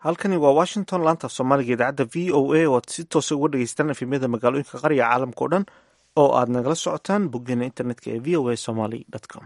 halkani waa washington laanta af soomaaliga idaacadda v o a oo aad si toosa uga dhegeystaan efemyada magaalooyinka qarya caalamka o dhan oo aad nagala socotaan boggeena internetka ee v o a somaly com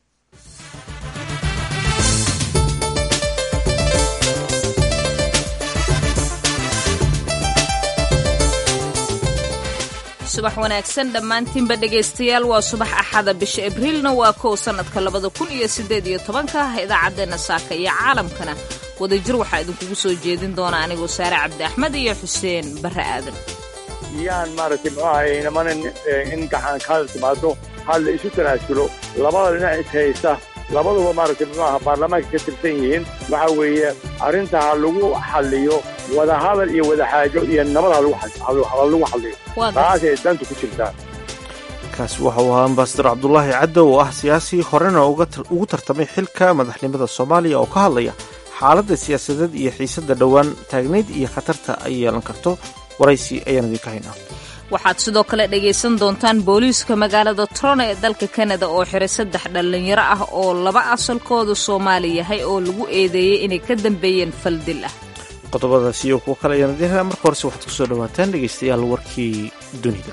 subax wanaagsan dhammaantiinba dhegaystayaal waa subax axada bisha abriilna waa kow sannadka labada kun iyo siddeed iyo tobanka idaacaddeena saaka iyo caalamkana wadajir waxaa idinkugu soo jeedin doona anigoo saare cabdi axmed iyo xuseen barre aadan yaan maaragtay muxuu ahay nimanan in gacan kaada timaado hal la isu tanaasulo labada dhinac is haysta labaduba maaragtay muxuu aha baarlamaanka ka tirsan yihiin waxa weeye arrinta ha lagu xalliyo wadahadal iyo wadaxaajo iyo nabad ha lagu xalliyo taasay danta ku jirtaa kaasi waxa uu ahaa ambasador cabdulaahi caddo oo ah siyaasi horena ugu tartamay xilka madaxnimada soomaaliya oo ka hadlaya xaaladda siyaasadeed iyo xiisadda dhowaan taagnayd iyo khatarta ay yeelan karto waraysi ayaan idinka haynaa waxaad sidoo kale dhegaysan doontaan booliiska magaalada toronto ee dalka kanada oo xiray saddex dhallinyaro ah oo laba asalkooda soomaali yahay oo lagu eedeeyey inay ka dambeeyeen faldil ah qodobadaas iyo kuwo kale ayaan idiin helaa marka horese waxaad ku soo dhawaataan dhegaystayaal warkii dunida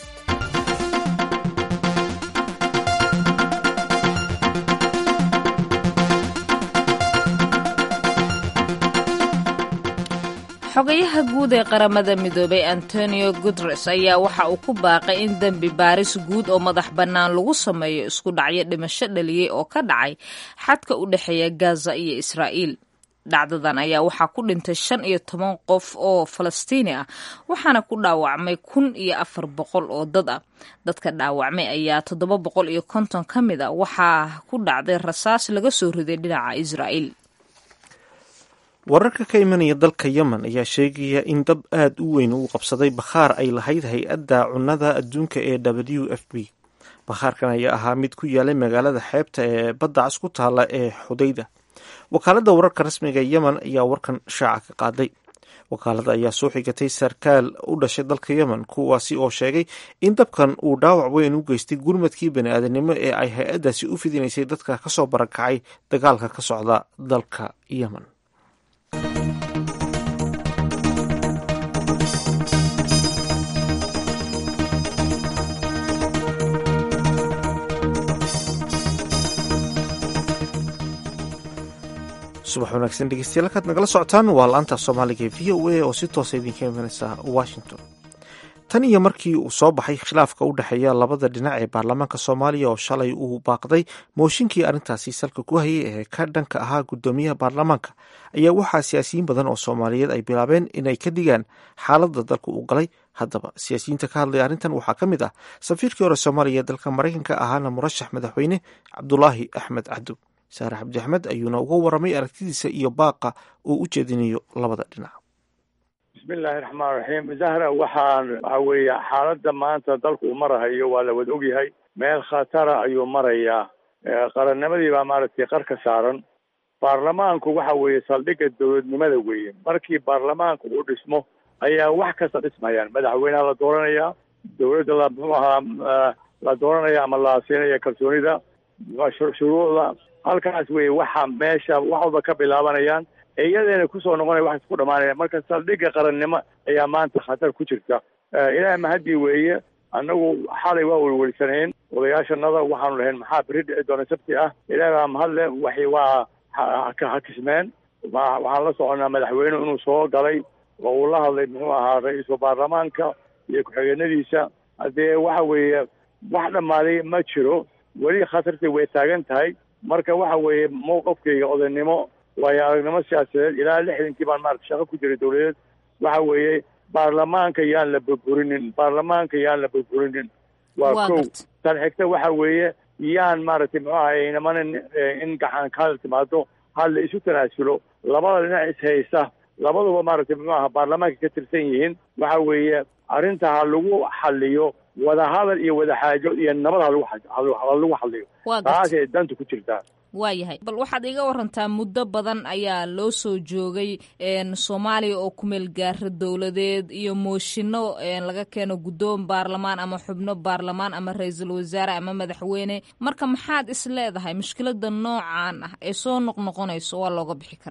xogayaha guud ee qaramada midoobay antonio guteres ayaa waxa uu ku baaqay in dembi baaris guud oo madax bannaan lagu sameeyo isku dhacyo dhimasho dhaliyey oo ka dhacay xadka u dhexeeya gaza iyo israa'iil dhacdadan ayaa waxaa ku dhintay shan iyo toban qof oo falastiini ah waxaana ku dhaawacmay kun iyo afar boqol oo dad ah dadka dhaawacmay ayaa toddoba boqol iyo konton ka mid a waxaa ku dhacday rasaas laga soo riday dhinaca israa'iil wararka ka imanaya dalka yemen ayaa sheegaya in dab aad u weyn uu qabsaday bakhaar ay lahayd hay-adda cunnada adduunka ee w f b bakhaarkan ayaa ahaa mid ku yaalay magaalada xeebta ee badda cas ku taalla ee xudayda wakaaladda wararka rasmiga ee yemen ayaa warkan shaaca ka qaaday wakaaladda ayaa soo xigatay sarkaal u dhashay dalka yemen kuwaasi oo sheegay in dabkan uu dhaawac weyn u geystay gurmadkii bani-aadanimo ee ay hay-addaasi u fidinaysay dadka kasoo barakacay dagaalka ka socda dalka yemen subax wanaagsan dhegeystayaal halkaad nagala socotaan waa laanta soomaaliga ee v o a oo si toosa idinka imanaysa washington tan iyo markii uu soo baxay khilaafka u dhexeeya labada dhinac ee baarlamaanka soomaaliya oo shalay uu baaqday mooshinkii arrintaasi salka ku hayay ee ka dhanka ahaa guddoomiyaha baarlamaanka ayaa waxaa siyaasiyiin badan oo soomaaliyeed ay bilaabeen inay ka digaan xaaladda dalka uu galay haddaba siyaasiyiinta ka hadlaya arrintan waxaa ka mid ah safiirkii hore soomaaliya ee dalka maraykanka ahaana murashax madaxweyne cabdulaahi axmed cabdu saare cabdi axmed ayuuna uga waramay aragtidiisa iyo baaqa uu u jeedinayo labada dhinac bismillahi raxmaan raxiim zahra waxaan waxa weeye xaaladda maanta dalku uu marahayo waa la wada ogyahay meel khatara ayuu marayaa qarannimadii baa maaragtay qar ka saaran baarlamaanku waxa weeye saldhigga dowladnimada weeye markii baarlamaanku uu dhismo ayaa wax kasta dhismayaan madaxweyneha la dooranayaa dowladda la muxuu ahaa la dooranaya ama la siinaya kalsoonida shuruucda halkaas weye waxa meesha wax walba ka bilaabanayaan iyadeena kusoo noqonaya wax isku dhamaanaya marka saldhigga qarannimo ayaa maanta khatar ku jirta ilaahay mahadii weeye annagu xalay waa welwelsaneen odayaashanada waxaanu lahayn maxaa beri dhici doona sabti ah ilaahay baa mahadle waxay waa hakismeen waxaan la soconaa madaxweyne inuu soo galay oo uu la hadlay muxuu ahaa ra-iisul baarlamaanka iyo ku-xigeenadiisa haddee waxa weeye wax dhammaaday ma jiro weli khatartii way taagan tahay marka waxa weeye mowqafkayga odaynimo waayo aragnimo siyaasadeed ilaa lixdankii baan maarata shaqo ku jiray dowladeed waxa weeye baarlamaanka yaan la burburinin baarlamaanka yaan la burburinin waa kow tan xigta waxa weeye yaan maaragtay muxuu ahay nimanan in gacan kaada timaado hal la isu tanaasulo labada dhinac is haysta labaduba maaragtay muxuu aha baarlamaanka ka tirsan yihiin waxa weeye arrinta ha lagu xalliyo wadahadal iyo wadaxaajo iyo nabad ha lagu xalliyo taasay danta ku jirtaa waayahay bal waxaad iga warantaa muddo badan ayaa loo soo joogay soomaaliya oo kumeel gaara dowladeed iyo mooshinno laga keeno guddoon baarlamaan ama xubno baarlamaan ama ra-iisul wasaare ama madaxweyne marka maxaad is leedahay mushkilada noocan ah ee soo noqnoqonayso waa looga bixi karaa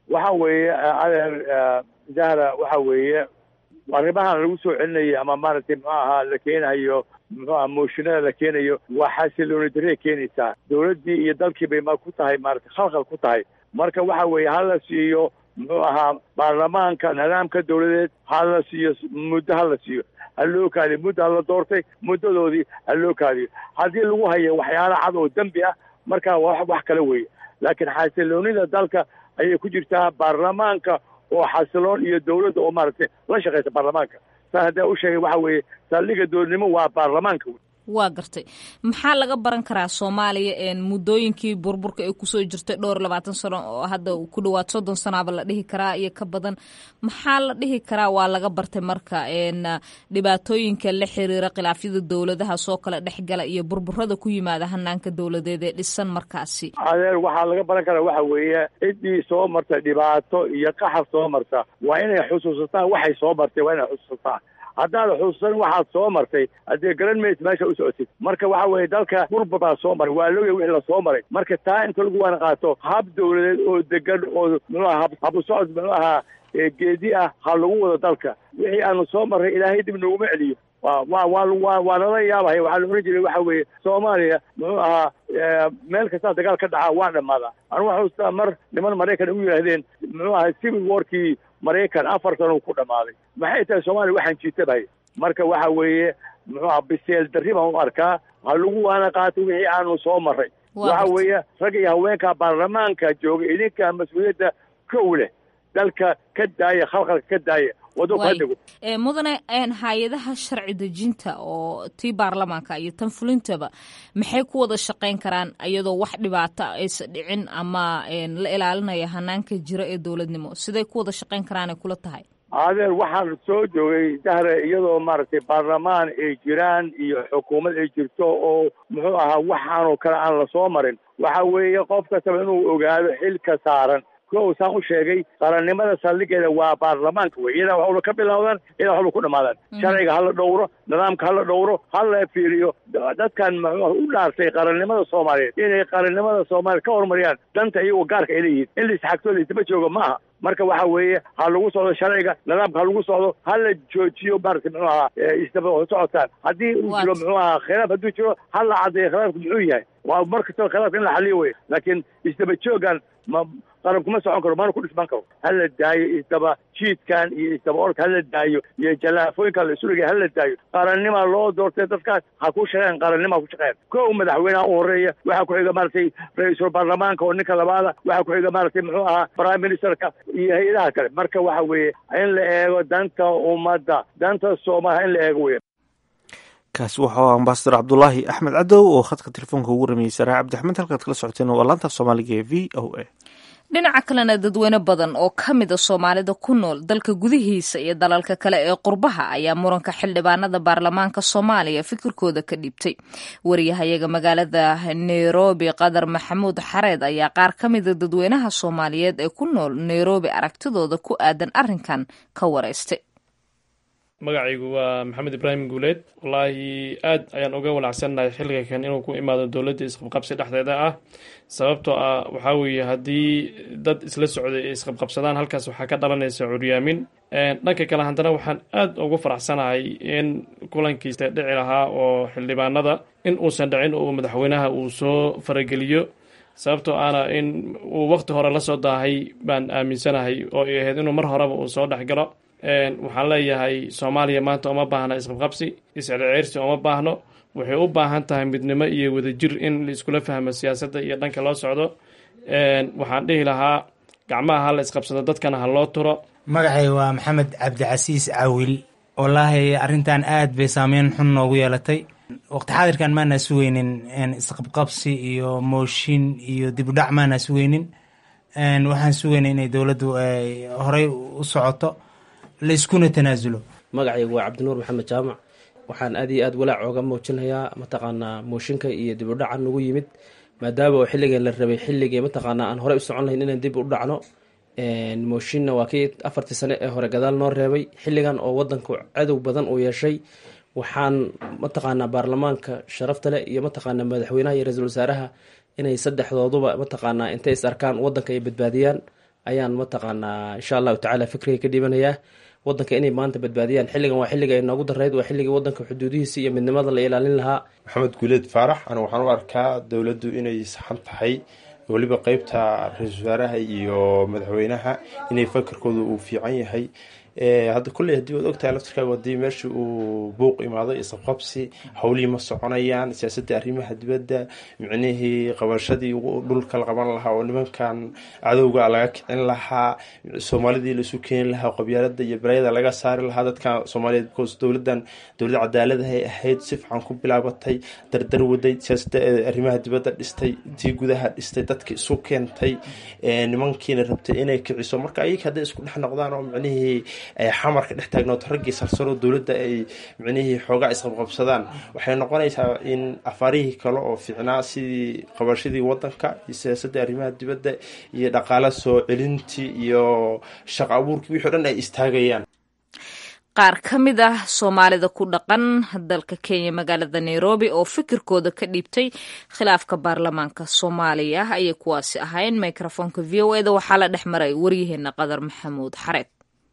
waxa weeye adeer zahra waxa weeye arrimahan lagu soo celinayay ama maaragtay muxuu ahaa la keenayo muxuu aha mooshinada la keenayo waa xasilooni darre keenaysaa dawladdii iyo dalkii bay ma ku tahay maaragtay khalkhal ku tahay marka waxa weeye hala siiyo muxuu ahaa baarlamaanka nidaamka dawladeed hala siiyo muddo hala siiyo ha loo kaadiyo muddo hala doortay muddadoodii ha loo kaadiyo haddii lagu hayo waxyaala cad oo dembi ah marka wa wax kale weeye laakiin xasiloonida dalka ayay ku jirtaa baarlamaanka oo xasiloon iyo dawladda oo maaragtay la shaqaysa baarlamaanka saa haddaa u sheegay waxa weeye saldhiga dowladnimo waa baarlamaanka wey waa gartay maxaa laga baran karaa soomaaliya muddooyinkii burburka ay kusoo jirtay dhowr labaatan sano oo hadda ku dhawaad soddon sanaaba la dhihi karaa iyo ka badan maxaa la dhihi karaa waa laga bartay marka dhibaatooyinka la xiriira khilaafyada dowladaha soo kala dhexgala iyo burburada ku yimaada hanaanka dowladeed ee dhisan markaasi adeer waxaa laga baran karaa waxa weeye ciddii soo martay dhibaato iyo qaxar soo marta waa inay xusuusataan waxay soo martay waa inay xusuusataan haddaad xusuusan waxaad soo martay haddee garan maysa meesha u socotid marka waxa weeye dalka burbur baa soo maray waa logay wixii lasoo maray marka taa inta lagu waana qaato hab dawladeed oo degan oo muxuu aha habu socod muxuu ahaa geedi ah ha lagu wado dalka wixii aanu soo marray ilaahay dib nooguma celiyo wa wa wa wa waa nala yaabahaya waxaa la ohan jiray waxa weeye soomaaliya muxuu ahaa meel kastaa dagaal ka dhacaa waa dhammaadaa anu waxaa ustaa mar niman maraykan ugu yidhaahdeen muxuu ahaa civil warkii maraykan afar sano ku dhammaaday maxay tahay soomaaliya waxaan jiitabahaya marka waxa weeye muxuu aha biseel darri baan u arkaa ha lagu waana qaato wixii aanu soo marray waxa weeye rag iyo haweenka baarlamaanka jooga idinka mas-uuliyadda kow leh dalka ka daaya khalqalka ka daaya mudane hay-adaha sharci dejinta oo tii baarlamaanka iyo tan fulintaba maxay ku wada shaqayn karaan iyadoo wax dhibaato aysa dhicin ama la ilaalinaya hanaanka jira ee dowladnimo siday ku wada shaqayn karaan ay kula tahay adeer waxaan soo joogay dahre iyadoo maaragtay baarlamaan ay jiraan iyo xukuumad ay jirto oo muxuu ahaa waxaanoo kale aan lasoo marin waxa weeye qof kastaba inuu ogaado xilka saaran kow saan u sheegay qarannimada saldhigeeda waa baarlamaanka wey iyadaa waxula ka bilowdaan iyadaa waxula ku dhamaadaan sharciga hala dhowro nidaamka hala dhowro hala fiiriyo dadkan muxuu u dhaartay qarannimada soomaaliyeed inay qarannimada soomaaliya ka horumariyaan danta iyagoo gaarka ay leeyihiin in laisxagto laisdaba joogo ma aha marka waxa weeye ha lagu socdo sharciga nidaamka ha lagu socdo hala joojiyo maaragtay muxuu ahaa isdaba socotaan haddii uu jiro muxuu ahaa khilaaf hadduu jiro hala caddeeyo khilaafku muxuu yahay waa mar kastaba khilaafka in la xaliyo wey laakiin isdaba joogan ma qaran kuma socon karo mana ku dhisman karo hala daayo isdaba jiidkan iyo isdaba orka hala daayo iyo jalaafooyinka la isurigay hala daayo qarannima loo doortay dadkaas ha ku shaqeyn qarannima ku shaqeyn kow madaxweynaha u horeeya waxaa ku xiga maaragtay ra-iisul baarlamaanka oo ninka labaada waxaa ku xiga maaragtay muxuu ahaa prime ministerka iyo hay-adaha kale marka waxa weeye in la eego danta ummadda danta soomaaliya in la eego wey kaasi waxau ambasador cabdulaahi axmed cadow oo khadka telefoonka ugu rameeyey saraa cabdixmed halkaad kala socoteen waa laanta soomaaliga ee v o a dhinaca kalena dadweyne badan oo ka mida soomaalida ku nool dalka gudihiisa iyo dalalka kale ee qurbaha ayaa muranka xildhibaanada baarlamaanka soomaaliya fikirkooda ka dhiibtay wariyahayaga magaalada nairobi qadar maxamuud xareed ayaa qaar ka mida dadweynaha soomaaliyeed ee ku nool nairobi aragtidooda ku aadan arrinkan ka wareystay magacaygu waa maxamed ibraahim guuleed wallaahi aad ayaan uga walacsannahay xilliga kan inuu ku imaado dowladda isqabqabsi dhexdeeda ah sababtoo ah waxaa weeye haddii dad isla socday ay isqabqabsadaan halkaas waxaa ka dhalanaysa curyaamin dhanka kale haddana waxaan aad ugu faraxsanahay in kulankiisa dhici lahaa oo xildhibaanada in uusan dhicin uu madaxweynaha uu soo farageliyo sababtoo ahna in uu waqti hore la soo daahay baan aaminsanahay oo ay ahayd inuu mar horeba uu soo dhexgalo waxaan leeyahay soomaaliya maanta uma baahna isqabqabsi iscirceyrsi uma baahno waxay u baahan tahay midnimo iyo wadajir in la iskula fahmo siyaasadda iyo dhanka loo socdo waxaan dhihi lahaa gacmaha ha la isqabsado dadkana ha loo turo magacay waa maxamed cabdicasiis cawil wallaahi arrintan aad bay saameyn xun noogu yeelatay waqti xaadirkan maana sugeynin isqabqabsi iyo mooshin iyo dibudhac maana sugeynin waxaan sugeynay inay dowladdu horey u socoto layskuna tanaasulo magacaygu waa cabdinuur maxamed jaamac waxaan aad iyo aad walaac ooga muujinayaa mataqaanaa mooshinka iyo dib u dhaca nagu yimid maadaama oo xilligan la rabay xilligii mataqaanaa aan horey u socon lahayn inaan dib u dhacno mooshinna waa kii afartii sane ee hore gadaal noo reebay xilligan oo wadanku cadow badan uu yeeshay waxaan mataqaanaa baarlamaanka sharafta leh iyo mataqaanaa madaxweynaha iyo ra-iisul wasaaraha inay saddexdooduba mataqaanaa intay is arkaan wadanka ay badbaadiyaan ayaan mataqaanaa insha allahu tacaala fikriga ka dhibanayaa wadanka inay maanta badbaadiyaan xilligan waa xilliga ay noogu darayd waa xilligii wadanka xuduudihiisa iyo midnimada la ilaalin lahaa maxamed guuleed faarax anu waxaan u arkaa dowladdu inay saxan tahay weliba qeybta ra-iisul wasaaraha iyo madaxweynaha inay fakarkooda uu fiican yahay hadda kulley haddii waad ogtahay laftirkaaga hadii meesha uu buuq imaado isqabqabsi howlihii ma soconayaan siyaasadda arrimaha dibadda micnihii qabashadii dhulka la qaban lahaa oo nimankan cadowga laga kicin lahaa soomaalidii laisu keeni lahaa qabyaalada iyo balayada laga saari lahaa dadkan soomaaliyeed because dowladan dowlad cadaaladahay ahayd si fiican ku bilaabatay dardar waday siyaasadda arrimaha dibadda dhistay tii gudaha dhistay dadka isu keentay nimankiina rabtay inay kiciso marka ayaga hadday isku dhex noqdaan oo micnihii xamarka dhex taagnood raggii sarsaro dowladda ay micnihii xoogaa isqabqabsadaan waxay noqonaysaa in afaarihii kale oo fiicnaa sidii qabashadii wadanka iyo siyaasadda arrimaha dibadda iyo dhaqaala soo celintii iyo shaqo abuurkii wixii o dhan ay istaagayaan qaar ka mid ah soomaalida ku dhaqan dalka kenya magaalada nairobi oo fikirkooda ka dhiibtay khilaafka baarlamaanka soomaaliya ayay kuwaasi ahayn microfoonka v o eda waxaa la dhex maray waryaheena qadar maxamuud xareed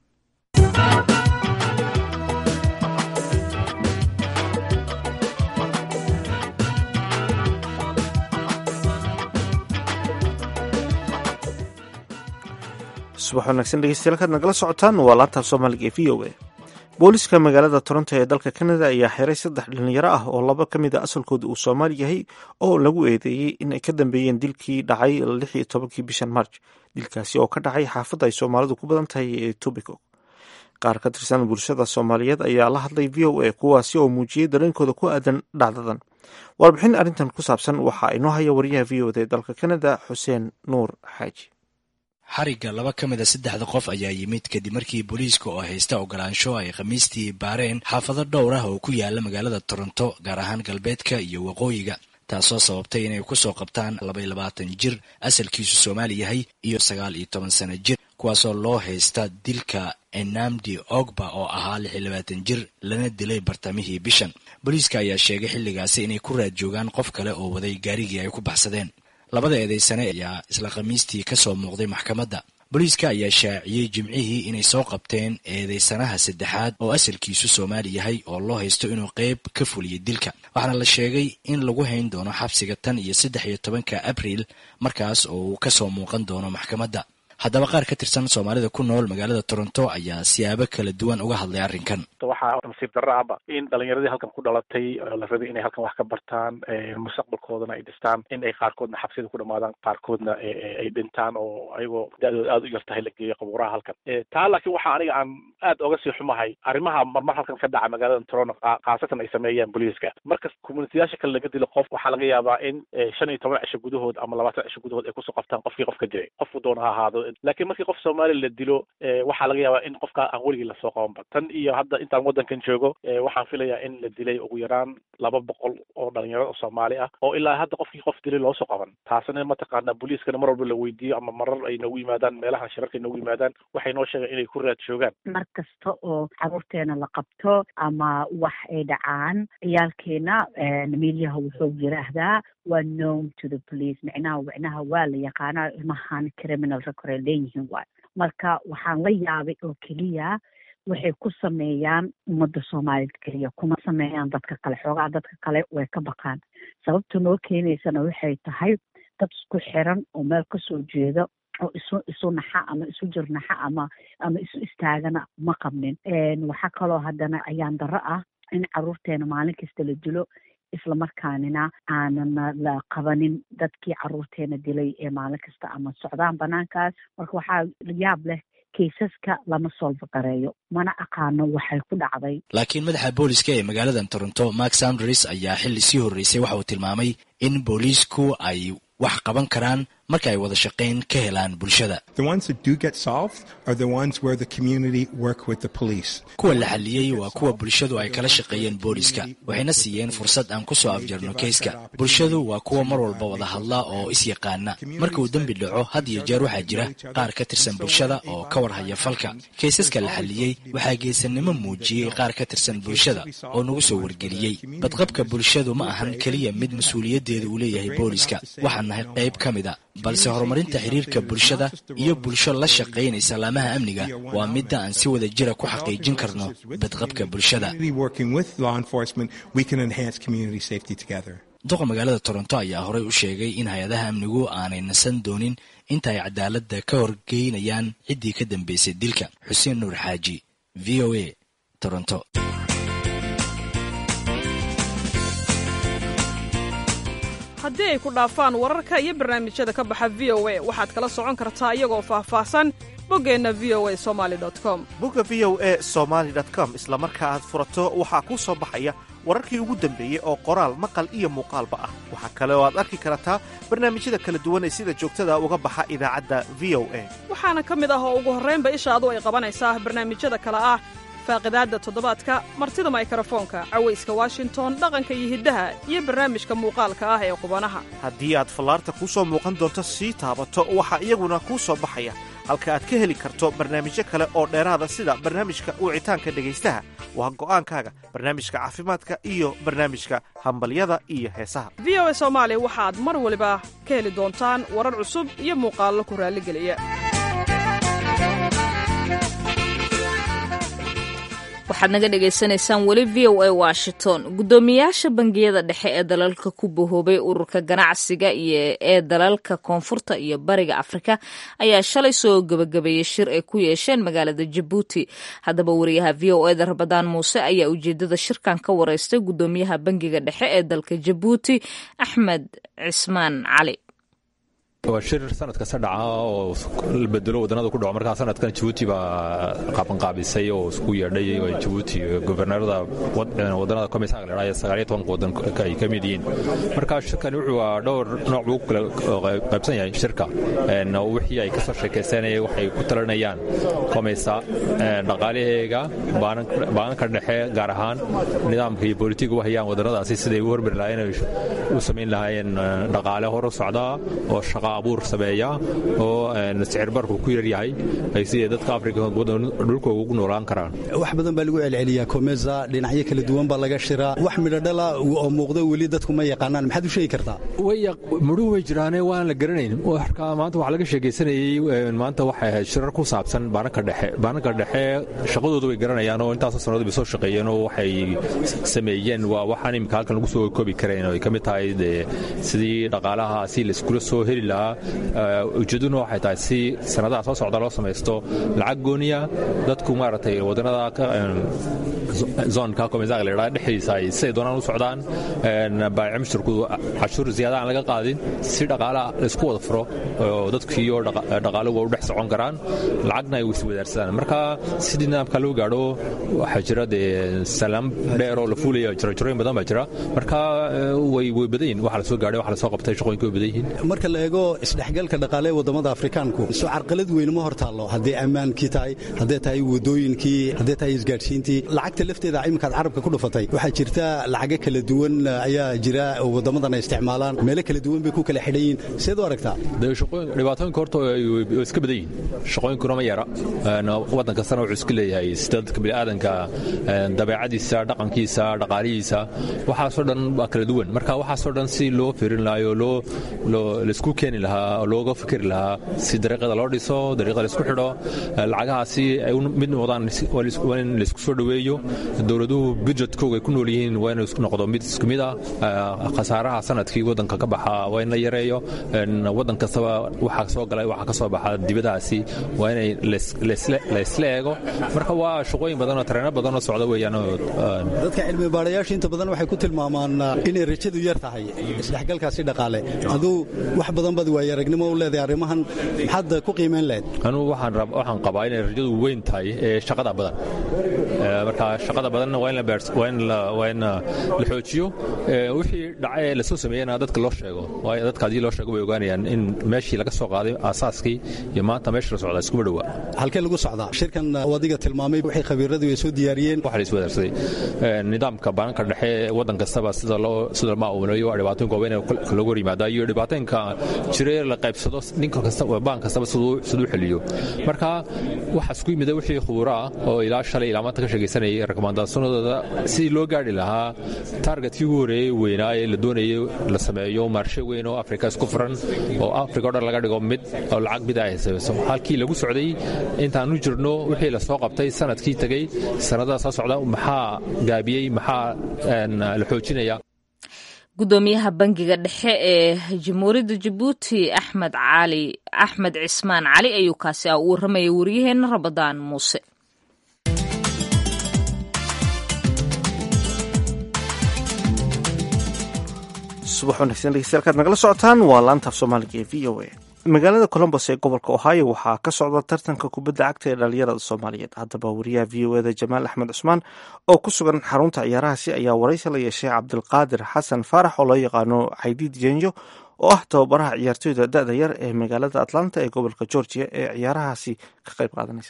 subax wanaagsan dhegeystayaal kaad nagala socotaan waa laanta soomaaliga ee v o a booliska magaalada toronto ee dalka canada ayaa xiray saddex dhalinyaro ah oo laba ka mid a asalkooda uu soomaali yahay oo lagu eedeeyey in ay ka dambeeyeen dilkii dhacay lix iyo tobankii bishan march dilkaasi oo ka dhacay xaafadda ay soomaalidu ku badan tahay ee tobico qaar ka tirsan bulshada soomaaliyeed ayaa la hadlay v o a kuwaasi oo muujiyey dareenkooda ku aadan dhacdadan warbixin arrintan ku saabsan waxaa inoo haya wariyaha v o da ee dalka canada xuseen nuur xaaji xarigga laba ka mid a saddexda qof ayaa yimid kadib markii booliiska oo haysta ogolaansho ay khamiistii baareen xaafado dhowr ah oo ku yaala magaalada toronto gaar ahaan galbeedka iyo waqooyiga taasoo sababtay inay ku soo qabtaan labaiyo labaatan jir asalkiisu soomaali yahay iyo sagaal iyo toban sano jir kuwaasoo loo haysta dilka enamdi ogba oo ahaa lix iyo labaatan jir lana dilay bartamihii bishan booliiska ayaa sheegay xilligaasi inay ku raad joogaan qof kale oo waday gaarigii ay ku baxsadeen labada eedeysane ayaa isla khamiistii ka soo muuqday maxkamadda booliiska ayaa shaaciyey jimcihii inay soo qabteen eedeysanaha saddexaad oo asalkiisu soomaali yahay oo loo haysto inuu qeyb ka fuliyey dilka waxaana la sheegay in lagu hayn doono xabsiga tan iyo saddex iyo tobanka abriil markaas oo uu ka soo muuqan doono maxkamadda haddaba qaar ka tirsan soomaalida ku nool magaalada toronto ayaa siyaabo kala duwan uga hadlay arrinkan waxaa nasiib darro ahba in dhalinyaradii halkan ku dhalatay la rabay inay halkan wax ka bartaan mustaqbalkoodana ay dhistaan in ay qaarkoodna xabsida ku dhamaadaan qaarkoodna ay dhintaan oo ayagoo da-dooda aada u yar tahay la geeyo qabuuraha halkan taa laakiin waxaa aniga aan aad oga sii xumahay arrimaha marmar halkan ka dhaca magaalada toronto khaasatan ay sameeyaan booliiska marka communitiyaasha kale laga dilo qof waxaa laga yaabaa in shan iyo toban cisho gudahood ama labaatan cisho gudahood ay kusoo qabtaan qofkii qofka dilay qofku doona ha ahaado laakiin markii qof soomaali la dilo waxaa laga yaabaa in qofka aan weligii lasoo qabanba tan iyo hadda intaan waddankan joogo waxaan filayaa in la dilay ugu yaraan laba boqol oo dhalinyaro oo soomaali ah oo ilaa hadda qofkii qof dilay loo soo qaban taasina mataqaana booliiskana mar walba la weydiiyo ama marar ay noogu yimaadaan meelaha shirarka ay noogu yimaadaan waxay noo sheegeen inay ku raad joogaan mar kasta oo caruurteena la qabto ama wax ay dhacaan ciyaalkeena miilyaha wuxuu yiraahdaa waa known to the police micnaha micnaha waa la yaqaanaa ilmahan criminal record ay leeyihiin waay marka waxaan la yaabay oo keliya waxay ku sameeyaan ummadda soomaaliyed keliya kuma sameeyaan dadka kale xoogaa dadka kale way ka baqaan sababta noo keenaysana waxay tahay dad isku xiran oo meel kasoo jeeda oo isu isu naxa ama isu jirnaxa ama ama isu istaagana ma qabnin waxaa kaloo haddana ayaan darro ah in caruurteena maalin kasta la dilo islamarkaanina aanan la qabanin dadkii caruurteena dilay ee maalin kasta ama socdaan banaankaas marka waxaa yaab leh kaysaska lama solfa gareeyo mana aqaano waxay ku dhacday laakiin madaxa booliska ee magaalada toronto mark sanders ayaa xilli sii horreysay waxa uu tilmaamay in booliisku ay wax qaban karaan marka ay wada shaqayn ka helaan bulshada kuwa la xalliyey waa kuwa bulshadu ay kala shaqeeyeen booliska waxayna siiyeen fursad aan ku soo afjarno keyska bulshadu waa kuwa mar walba wada hadla oo is-yaqaana marka uu dembi dhaco had iyo jeer waxaa jira qaar ka tirsan bulshada oo ka warhaya falka kaysaska la xalliyey waxaa geesanimo muujiyey qaar ka tirsan bulshada oo nagu soo wargeliyey badqabka bulshadu ma ahan keliya mid mas-uuliyaddeeda uu leeyahay booliska waxaan nahay qayb ka mida balse horumarinta xiriirka bulshada iyo bulsho la shaqaynaysa laamaha amniga waa midda aan si wada jira ku xaqiijin karno badqabka bulshada duqa magaalada toronto ayaa horey u sheegay in hay-adaha amnigu aanay nasan doonin inta ay cadaaladda ka horgeynayaan ciddii ka dambeysay dilka xuseen nuur xaaji v o a toronto haddii ay ku dhaafaan wararka iyo barnaamijyada ka baxa v o a waxaad kala socon kartaa iyagoo faahfaahsan boggeenna v o a somali com bogga v o e somaali com isla marka aad furato waxaa kuu soo baxaya wararkii ugu dambeeyey oo qoraal maqal iyo muuqaalba ah waxaa kale oo aad arki kartaa barnaamijyada kala duwan ee sida joogtada uga baxa idaacadda v o a waxaana ka mid ah oo ugu horraynba ishaadu ay qabanaysaa barnaamijyada kale ah faaqidaadda toddobaadka martida maykarafoonka cawayska washington dhaqanka iyo hiddaha iyo barnaamijka muuqaalka ah ee qubanaha haddii aad fallaarta kuu soo muuqan doonto sii taabato waxaa iyaguna kuu soo baxaya halka aad ka heli karto barnaamijyo kale oo dheeraada sida barnaamijka wicitaanka dhegaystaha waa go'aankaaga barnaamijka caafimaadka iyo barnaamijka hambalyada iyo heesaha v o a soomaali waxaad mar waliba ka heli doontaan warar cusub iyo muuqaallo ku raalligeliya waxaad naga dhagaysanaysaan weli v o a washington guddoomiyaasha bangiyada dhexe ee dalalka ku bahoobay ururka ganacsiga iyo ee dalalka koonfurta iyo bariga afrika ayaa shalay soo gebagabeeyey shir ay ku yeesheen magaalada jabuuti haddaba wariyaha v o eda rabadaan muuse ayaa ujeedada shirkan ka wareystay guddoomiyaha bangiga dhexe ee dalka jabuuti axmed cismaan cali waa shir sanad kasta dhaca oo la bedelo wadannada ku dhaco markaa sanadkan jabuuti baa qaabanqaabisay oo isku yeedhay jabuuti gobernarada wadannada komisaga ledhaa sagaaliyo tobanka waddan ay ka mid yihiin marka shirkani wuxuu waa dhowr nooc buu kala qaybsan yahay shirka wixii ay kasoo sheekaysanayeen waxay ku talinayaan komisa dhaqaalaheega baananka dhexe gaar ahaan nidaamka iyo bolitiga u hayaan wadannadaasi siday u hormari lahaayeen u samayn lahaayeen dhaqaale hor u socdaa oo shaqa abuur sameeya oo sicir barku ku yaryahay ay sidee dadka afrika dhulka ugu noolaan karaan wax badan baa lagu celceliyaa komesa dhinacyo kala duwan baa laga shiraa wax midhodhala oo muuqda weli dadku ma yaqaanaan maxaad u sheegi kartaa midhuhu way jiraane waan la garanayn marka maanta wax laga sheegaysanayey maanta waxay ahayd shirar ku saabsan baananka dhexe baananka dhexe shaqadooda way garanayaan oo intaasoo sannadood bay soo shaqeeyeen oo waxay sameeyeen waa waxaan imika halkan lagu soo koobi karayn oo ay ka mid tahay sidii dhaqaalaha si laiskula soo heli lahaa ujeeduna waxay tahay si sanadaha soo socda loo samaysto lacag gooniya dadku maaragtay wadannada zoonka komisaga la yidhaha dhexdiisa ay siday doonaan u socdaan baayica mushtarku cashuur ziyaada aan laga qaadin si dhaqaalaha laisku wada furo oo dadkiiyo dhaqaaluhu waa u dhex socon karaan lacagna ay iswadaarsadaan marka sidii nidaamka loo gaadho waxaa jira dee salaam dheer oo la fuulaya jira jirooyin badan baa jira marka way way badan yihin waxa la soo gaadhay waxa la soo qabtay shaqooyinka way badan yihiin marka la eego isdhexgalka dhaqaale ee waddamada afrikaanku soo carqalad weyn ma hor taallo hadday ammaankii tahay hadday tahay wadooyinkii hadday tahay isgaadhsiintii lacagta lafteeda iminkaad carabka ku dhufatay waxaa jirta lacago kala duwan ayaa jira oo waddamadan ay isticmaalaan meelo kala duwan bay ku kala xidhan yihin seed u aragtaa dhibaatooyinka horta way iska badan yihin shaqooyinkuna ma yara waddan kastana wuxuu iska leeyahay sida dadka bini'aadanka dabeecadiisa dhaqankiisa dhaqaalihiisa waxaasoo dhan waa kala duwan marka waxaasoo dhan si loo fiirin lahayo loo laisku keeni lahaa oo looga fikri lahaa si dariiqada loo dhiso dariiqada laisku xidho lacagahaasi ay mid noqdaan waa in laisku soo dhoweeyo dowladuhu budjetkooga ay ku nool yihiin waa inuu noqdo mid isku mid ah khasaaraha sanadkii waddanka ka baxa waa in la yareeyo waddan kastaba waxaa soo galay waxaa ka soo baxa dibadahaasi waa inay laysla eego marka waa shaqooyin badan oo tareeno badan oo socda weeyaan dadka cilmi baadhayaasha inta badan waxay ku tilmaamaan inay rajadu yar tahay isdhexgalkaasi dhaqaale aduu wax badan bad waaya aragnimo u leedahay arrimahan maxaad ku qiimayn lahayd anugu waxaan qabaa inay rajadu weyn tahay ee shaqada badan marka shaqada badanna waa in la xoojiyo wixii dhacee lasoo sameeyena dadka loo sheego waayo dadka haddii loo sheego way ogaanayaan in meeshii laga soo qaaday aasaaskii iyo maanta meesha la socdaa iskuma dhowaa halkee lagu socdaa shirkan adiga tilmaamay waxay khabiiradu ay soo diyaariyeen waxa la iswadaarsaday nidaamka baananka dhexe waddan kastaba sida loo sida lama amuleeyo waa dhibaatooyinka waaweyn ee lagu hor yimaadaa iyo dhibaatooyinka jira jiray la qaybsado ninka kasta baan kastaba siduu xeliyo marka waxa isku yimida wixii khubuuro ah oo ilaa shalay ilaa maanta ka sheegaysanayay rekomandaasonadooda sidii loo gaadhi lahaa taargetkii ugu horeeyey weynaa ee la doonayay la sameeyo maarshe weyn oo afrika isku furan oo afrika o dhan laga dhigo mid oo lacag mid ay samayso halkii lagu socday intaanu jirno wixii la soo qabtay sanadkii tegey sanadaha soo socda maxaa gaabiyey maxaa la xoojinaya gudoomiyaha bangiga dhexe ee jamhuuriyadda jabuuti axmed cali axmed cismaan cali ayuu kaasi ah u warramayay waryaheena rabadaan muuse subax wanaagsan dhegeystayaal nagala socotaan waa laanta af soomaaliga ee v o a magaalada colombos ee gobolka ohio waxaa ka socda tartanka kubadda cagta ee dhalinyarada soomaaliyeed haddaba wariyaha v o eda jamaal axmed cusmaan oo ku sugan xarunta ciyaarahaasi ayaa waraysi la yeeshay cabdilqaadir xasan faarax oo loo yaqaano xaydiid jenyo oo ah tababaraha ciyaartoyda da-da yar ee magaalada atlanta ee gobolka georgia ee ciyaarahaasi ka qayb qaadanaysa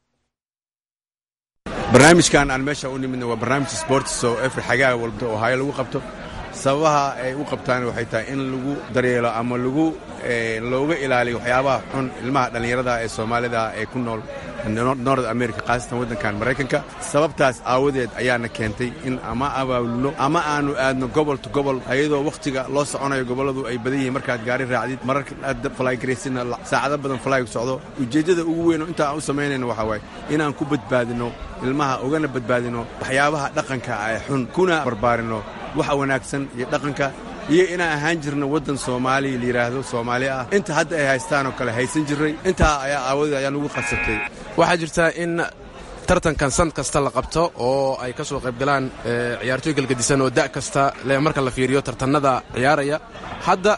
barnaamijkan aan meesha u nimidna waa barnaamij sports oo efri xagaa walba ohio lagu qabto sababaha ay u qabtaan waxay tahay in lagu daryeelo ama lagu looga ilaaliyo waxyaabaha xun ilmaha dhallinyarada ee soomaalida ee ku nool nord america khaasatan waddankan maraykanka sababtaas aawadeed ayaana keentay in ama abaabulno ama aanu aadno gobol to gobol ayadoo wakhtiga loo soconayo gobolladu ay badan yihiin markaad gaari raacdid mararka aad falaygaraysidna saacado badan falaygu socdo ujeeddada ugu weyn oo inta aan u samaynayno waxaa waaye inaan ku badbaadino ilmaha ugana badbaadino waxyaabaha dhaqanka ee xun kuna barbaarino waxa wanaagsan iyo dhaqanka iyo inaan ahaan jirno waddan soomaaliya layidhaahdo soomaali ah inta hadda ay haystaanoo kale haysan jirray intaa ayaa aawadeed ayaan ugu qasabtay waxaa jirta in tartankan san kasta la qabto oo ay ka soo qaybgalaan ciyaartooy galgadisan oo da' kasta le marka la fiiriyo tartannada ciyaaraya hadda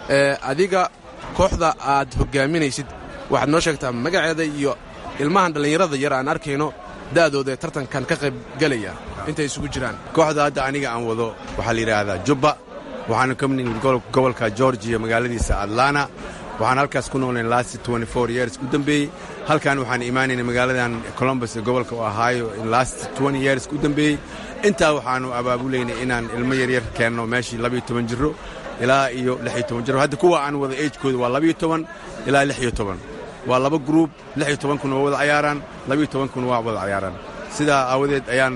adiga kooxda aad hoggaaminaysid waxaad noo sheegtaa magaceeda iyo ilmahan dhallinyarada yar aan arkayno da'dooda ee tartankan ka qaybgelaya intay isugu jiraan kooxda hadda aniga aan wado waxaa la yidhaahdaa jubba waxaanu ka midnimid gobolka georgiya magaaladiisa atlana waxaan halkaas ku noolnayn last years u dambeeyey halkan waxaan imaanaynay magaaladan colombus ee gobolka ohio in last years u dambeeyey intaa waxaannu abaabulaynay inaan ilmo yaryar keenno meeshii labiyo toban jiro ilaa iyo lixiyo toban jiro hadda kuwa aan wada agekooda waa labiyo toban ilaa lixiyo toban waa laba gruub lixiyo tobankuna waa wada cayaaraan labiyo tobankuna waa wada cayaaraan sidaa aawadeed ayaan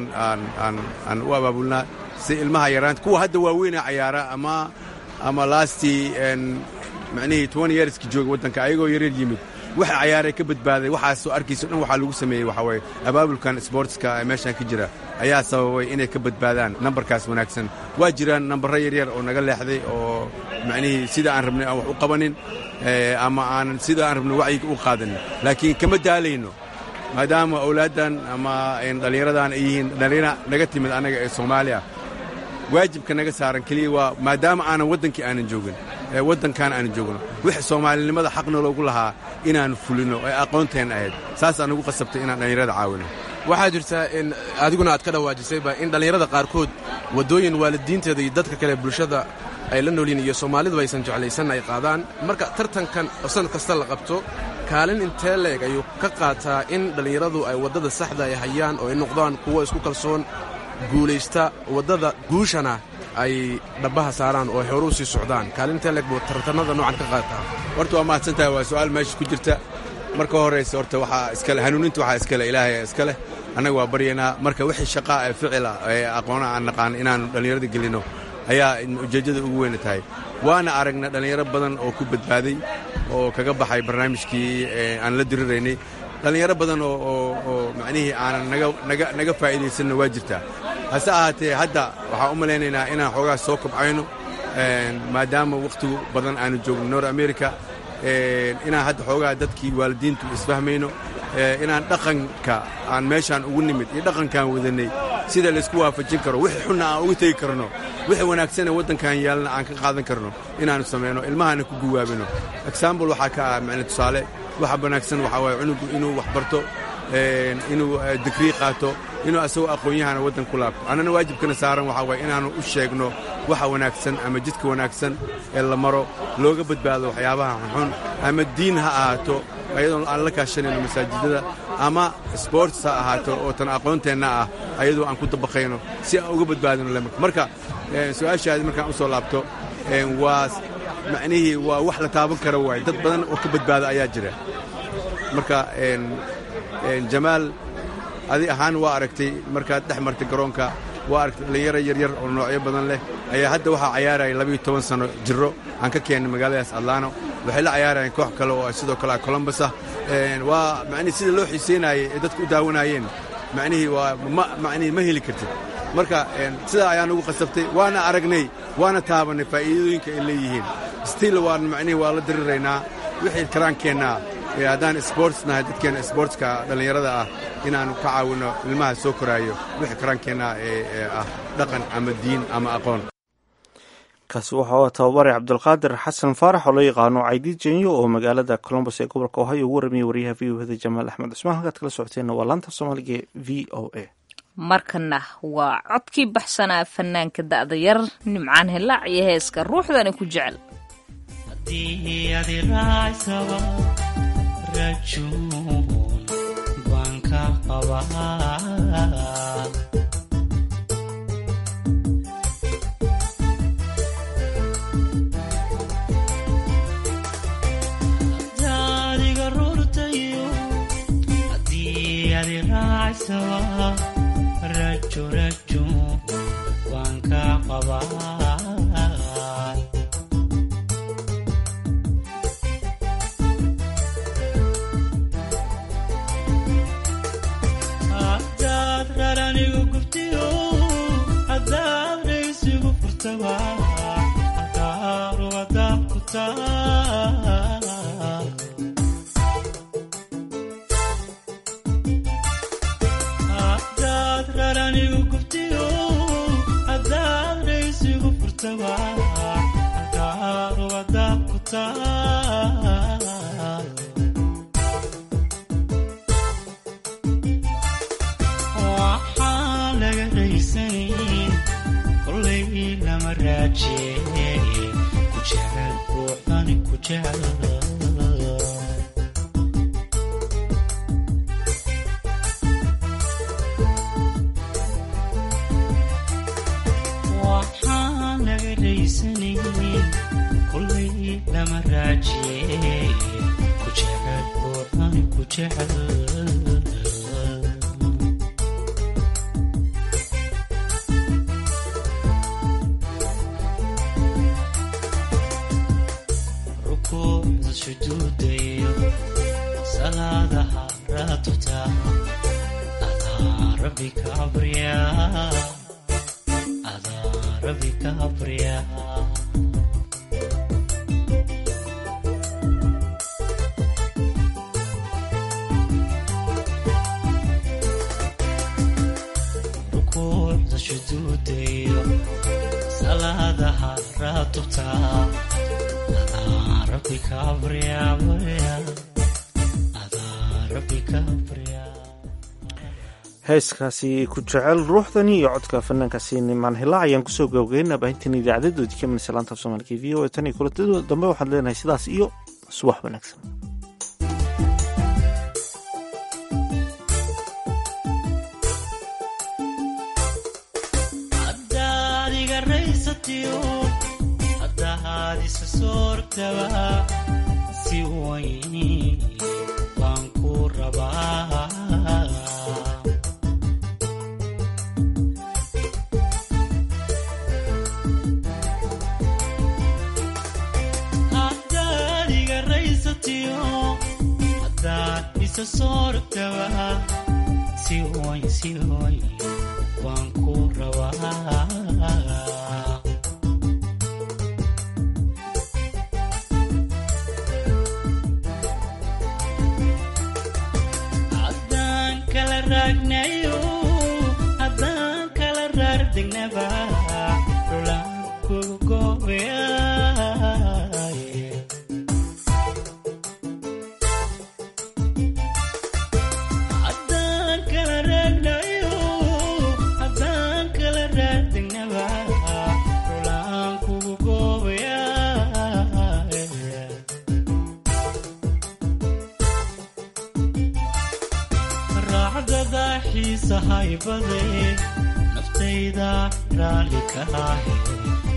aan u abaabulnaa si ilmaha yaraanta kuwa hadda waaweyna cayaara ama ama laastii macnihii toban yeerska jooga waddanka ayagoo yaryar yimid waxa cayaaray ka badbaaday waxaasoo arkayso dhan waxaa lagu sameeyey waxaa waye abaabulkan sboortska ee meeshan ka jira ayaa sababay inay ka badbaadaan nambarkaas wanaagsan waa jiraan nambarro yaryar oo naga leexday oo macnihii sida aan rabnay aan wax u qabanin ama aanan sida aan rabnay wacyiga u qaadanin laakiin kama daalayno maadaama awlaaddan ama dhallinyaradan ay yihiin dhallinyara naga timid annaga ee soomaaliya waajibka naga saaran keliya waa maadaama aanan waddankii aanan joogin ee waddankan aanan joogno wixii soomaalinimada xaqna loogu lahaa inaannu fulino ee aqoonteen ahayd saasaan ugu qasabtay inaan dhallinyarada caawino waxaa jirta in adiguna aad ka dhawaajisayba in dhallinyarada qaarkood waddooyin waalidiinteeda iyo dadka kale bulshada ay la noolyiin iyo soomaaliduba aysan jeclaysan ay qaadaan marka tartankan oo sanad kasta la qabto kaalin intee leeg ayuu ka qaataa in dhallinyaradu ay waddada saxda ay hayaan oo ay noqdaan kuwo isku kalsoon guulaysta waddada guushana ay dhabbaha saaraan oo ay horuu sii socdaan kaalin intee leeg buu tartannada noocan ka qaataa horta waa mahadsantahay waa su'aal meesha ku jirta marka horraysa horta waxaa iskale hanuuninta waxaa iskale ilaahay iska leh annaga waa baryaynaa marka wixii shaqaa ee ficila ee aqoona aan naqaan inaannu dhallinyarada gelinno ayaa ujeeddada ugu weyna tahay waana aragna dhallinyaro badan oo ku badbaaday oo kaga baxay barnaamijkii aan la diriraynay dhallinyaro badan oo macnihii aanan naga faa'iidaysanna waa jirtaa hase ahaatee hadda waxaan u malaynaynaa inaan xoogaa soo kobcayno maadaama wakhtigu badan aanu joogno nor america inaan hadda xoogaa dadkii waalidiintu isfahmayno inaan dhaqanka aan meeshaan ugu nimid iyo dhaqankaan wadannay sida laysku waafajin karo wixii xunna aan uga tegi karno wixii wanaagsanee waddankan yaalna aan ka qaadan karno inaannu samayno ilmahana ku guwaabino exambl waxaa ka ah macne tusaale waxa wanaagsan waxaa waaye cunugu inuu wax barto inuu digrii qaato inuu asagoo aqoon-yahana waddan ku laabto annana waajibkana saaran waxaa waaye inaannu u sheegno waxa wanaagsan ama jidka wanaagsan ee la maro looga badbaado waxyaabaha xunxun ama diin ha ahaato ayadoon aan la kaashanayno masaajidada ama sboorts ha ahaato oo tan aqoonteenna ah ayadoo aan ku dabaqayno si aan uga badbaadino lemarka marka su-aashaadi markaan u soo laabto waa macnihii waa wax la taaban kara waaye dad badan oo ka badbaada ayaa jira marka jamaal adi ahaan waa aragtay markaad dhex martay garoonka waa aragtay dhallinyaro yaryar oo noocyo badan leh ayaa hadda waxaa cayaaraya labayo toban sano jiro aan ka keennay magaaladaas atlaano waxay la cayaarayeen koox kale oo sidoo kale colombus ah waa macnihii sida loo xiiseynayey ee dadku u daawanaayeen macnihii waa ma macnihii ma heli kartid marka sidaa ayaan ugu qasabtay waana aragnay waana taabannay faa'iidooyinka ay leeyihiin still waan macnihii waa la diriraynaa wixii karaankeenna haddaan sports nahay dadkeena sportska dhallinyarada ah inaannu ka caawinno ilmaha soo koraayo wixii karaankeenna ee ah dhaqan ama diin ama aqoon kaasi waxaa tababare cabdulqaadir xasan faarax oo loo yaqaano caydiid jenyo oo magaalada colombos ee gobolka ohio ugu warramiyey waryaha v o hda jamaal axmed cusmaan halkaad kala socoteenna waa laanta soomaaliga v o a markana waa codkii baxsanaa fanaanka da'da yar nimcaan hilaac iyo heeska ruuxdani ku jecel heeskaasi ku jecel ruuxdani iyo codka fanaankaasi nimaan hilaac ayaan kusoo gabagaynaa baahintan idaacadedoodii ka minaysa laanta af soomaalika v o a tan iyo kulantadoda dambe waxaad leenahay sidaas iyo subax wanaagsan naftayda raalli ka ahe